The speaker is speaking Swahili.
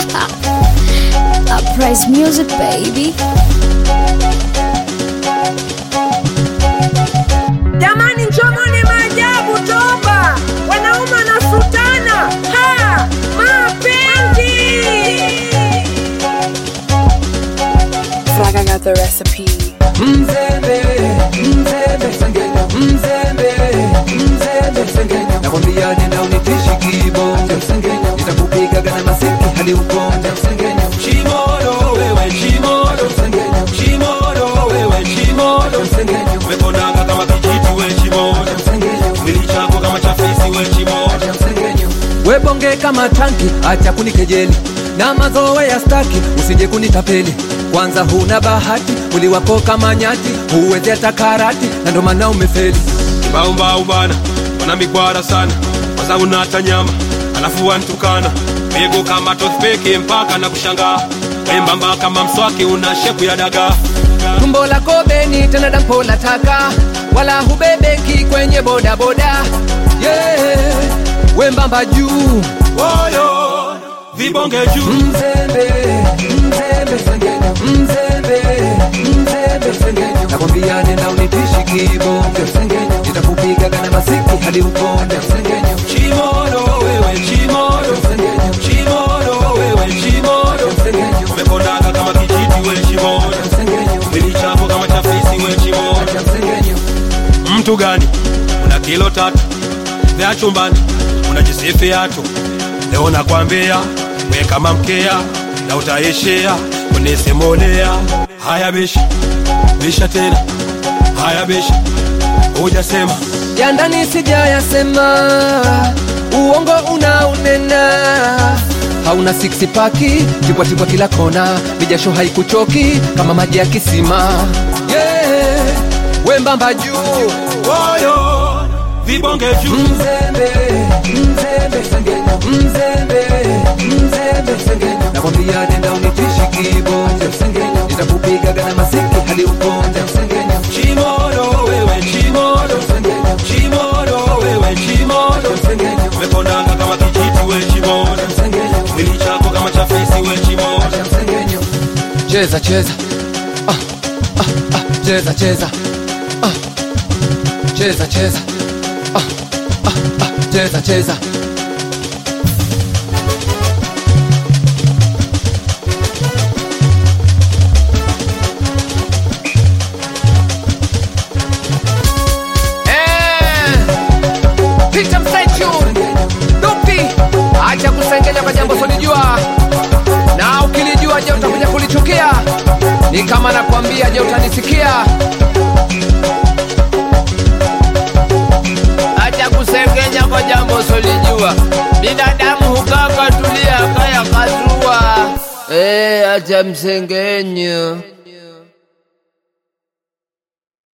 Uprise music baby. Jamani, njomoni maajabu toba, wanaume wanafutana, ha mapenzi. Flag, I got the recipe. Mzembe, mzembe, sengenya, mzembe, mzembe, sengenya. Nakwambia nenda unitishi kibonjo, sengenya. Nitakupiga gana masiki hadi ukonja, sengenya. Chimoro, wewe chimoro, sengenya. Chimoro, wewe chimoro, sengenya. umekonanga kama kijiti we chimoja Sengenya, mwili chako kama chafisi we chimoja sengenya. We bonge kama tanki, acha kunikejeli na mazoe ya staki, usije kunitapeli. Kwanza huna bahati, mwili wako kama nyati, huwezi hata karati, na ndo maana umefeli. kibaumbau bana wana mikwara sana wazangu nata nyama alafu wantukana mego kama toothpick mpaka na kushangaa wembamba kama mswaki una shepu ya dagaa tumbo lako beni tena dampo la taka wala hubebeki kwenye bodaboda yeah. wembamba juu woyo vibonge juu mzembe mzembe sengenya mzembe mzembe sengenya nakwambia nenda unitishi kibonge sengenya nitakupiga gana masiki hadi ukonde sengenya chimoro wewe chimoro sengenya chimoro wewe chimoro sengenya umekonanga kama kijiti we chimoja sengenya mwili chako kama chafisi we chimoja sengenya mtu gani una kilo tatu vya chumbani unajisifiatu leo nakwambia we kama mkea na utaishia kunisimulea haya bisha bisha tena haya bisha hujasema ya ndani sijayasema, uongo unaunena, hauna six paki, tipwatipwa kila kona, mijasho haikuchoki kama maji ya kisima. Yeah, wembamba juu woyo vibonge juu mzembe mzembe sengenya mzembe mzembe sengenya nakwambia nenda unitishi kibonjo sengenya nitakupiga gana masiki hadi ukonja sengenya chimoro wewe chimoro sengenya chimoro wewe chimoro sengenya umekonanga kama kijiti we chimoja sengenya mwili chako kama chafisi we chimoja sengenya cheza cheza ah, ah, ah, cheza cheza ah, cheza cheza ah, ah, ah, cheza cheza Peter Msechu Dupi, acha kusengenya kwa jambo solijua, na ukilijua je, utakuja kulichukia? Ni kama nakwambia, je, utanisikia? acha kusengenya kwa jambo solijua. Binadamu hukaa katulia kaya kazua. Eh, acha msengenyo.